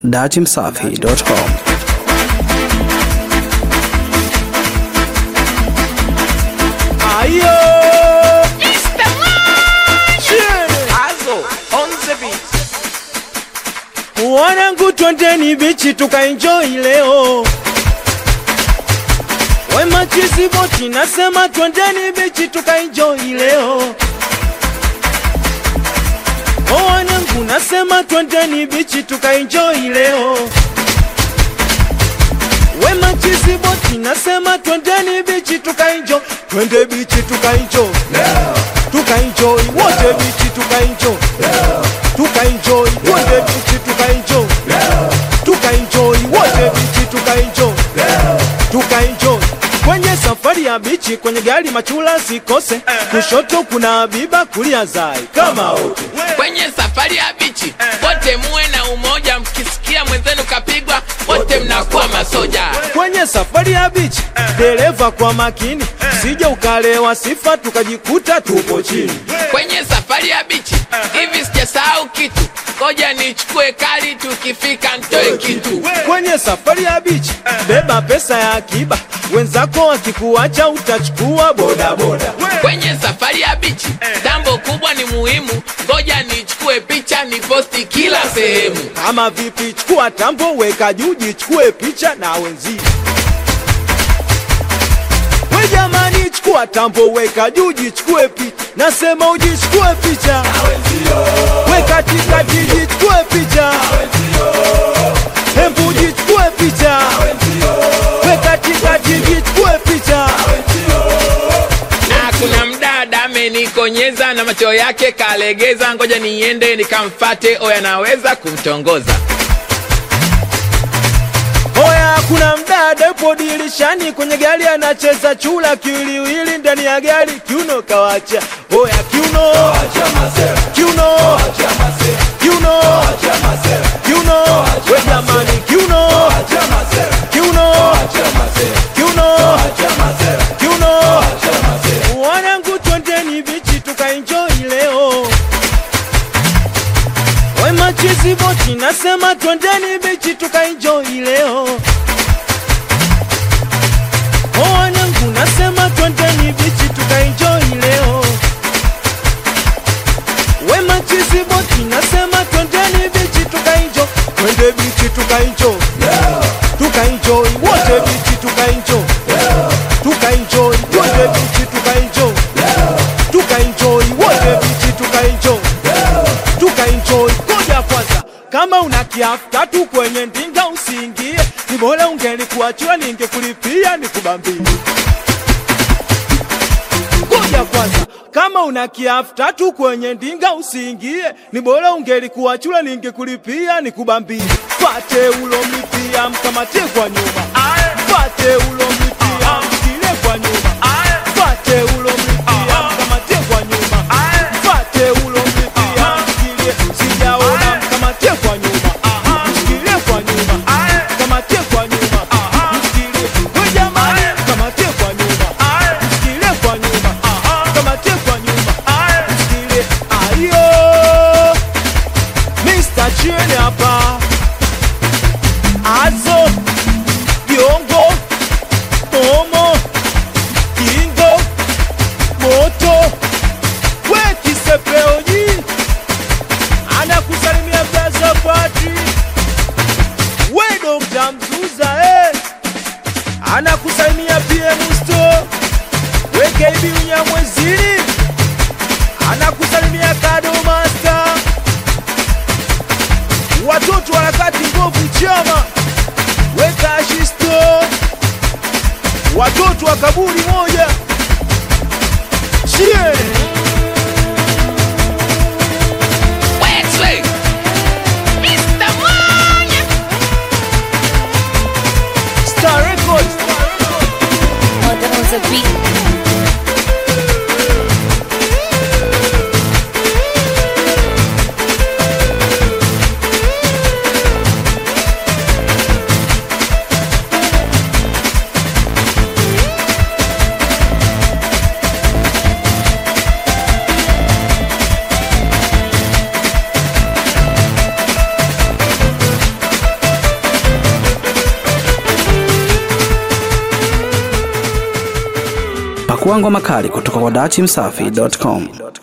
datimsafi.com. Ayo! Azo, on the beat. Wanangu twendeni bichi tukaenjoy leo. Wema chizi boti nasema twendeni bichi tukaenjoy leo. O wanangu nasema twendeni bichi tukaenjoy leo. Wema chizi boti nasema twendeni bichi tukaenjoy. Twende bichi tukaenjoy. Tukaenjoy wote bichi tukaenjoy. Tukaenjoy twende bichi tukaenjoy. Tukaenjoy wote bichi tukaenjoy. Tukaenjoy kwenye safari ya bichi, kwenye gari machula sikose, kushoto kuna Habiba, kulia Zai kama wote Kwenye safari ya bichi wote muwe na umoja, mkisikia mwenzenu kapigwa wote mnakuwa masoja. kwenye safari ya bichi, dereva kwa makini, sije ukalewa sifa tukajikuta tupo chini. Kwenye safari ya bichi hivi sijasahau kitu, ngoja nichukue kali, tukifika ntoe kitu. Kwenye safari ya bichi, beba pesa ya akiba, wenzako wakikuacha utachukua bodaboda. Kwenye safari ya bichi jambo kubwa ni muhimu, ngoja nichukue picha niposti kila sehemu. Kama vipi, chukua tambo, weka juu, jichukue picha na wenzio. We jamani, chukua tambo, weka juu, jichukue picha. Nasema ujichukue picha, we katikati, jichukue picha, hembu jichukue picha, we katikati, jichukue picha. na kuna mdada amenikonyeza na macho yake kalegeza, ngoja niende nikamfate, oya naweza kumtongoza. Oya, kuna mdada yupo dirishani kwenye gari anacheza chula kiwiliwili ndani ya gari, kiuno kawacha. Oya, kiuno kiuno kiuno kiuno, we jamani, kiuno kiuno kiuno kiuno. Wanangu, twendeni bichi tukaenjoy leo. Wema chizi boti nasema twendeni bichi tukaenjoy leo. O wanangu nasema twendeni bichi tukaenjoy leo. Wema chizi boti nasema twendeni bichi tukaenjoy. Twende bichi tukaenjoy. Tukaenjoy wote bichi tukaenjoy. Tukaenjoy twende bichi tukaenjoy. Tukaenjoy wote bichi tukaenjoy tukaenjoy. Ngoja kwanza, kama una kiafu tatu kwenye ndinga usiingie, ni bora ungelikuachia ningekulipia nikubambie. Ngoja kwanza, kama una kiafu tatu kwenye ndinga usiingie, ni bora ungelikuachia ningekulipia nikubambie. Pate ulomlipia mkamatie kwa nyuma, pate ulomlipia mshikile kwa nyuma, pate ulomlipia mkamatie kwa nyuma, pate ulomlipia mshikilie, sijaona mkamatie kwa nyuma, mshikilie kwa nyuma, mkamatie kwa nyuma, mshikilie, we jamani, mkamatie kwa nyuma, mshikilie kwa nyuma, mkamatie kwa nyuma, mshikilie, ayo, Mr. Chini hapa, Azo, Diongo, Momo, Kingo, Moto, we Kisepeoji, anakusalimia Blaza Patri, we Dr. Mzuza eh, anakusalimia PM Sto, we KB Unyamwezini, anakusalimia Kado Master, watoto harakati ngovu chama, we Kashisto, watoto wa kaburi moja, Chie. Wesley, Mr. Mwanya. Star Records. on the, on the beat. Pakua ngoma kali kutoka kwa dachimsafi.com.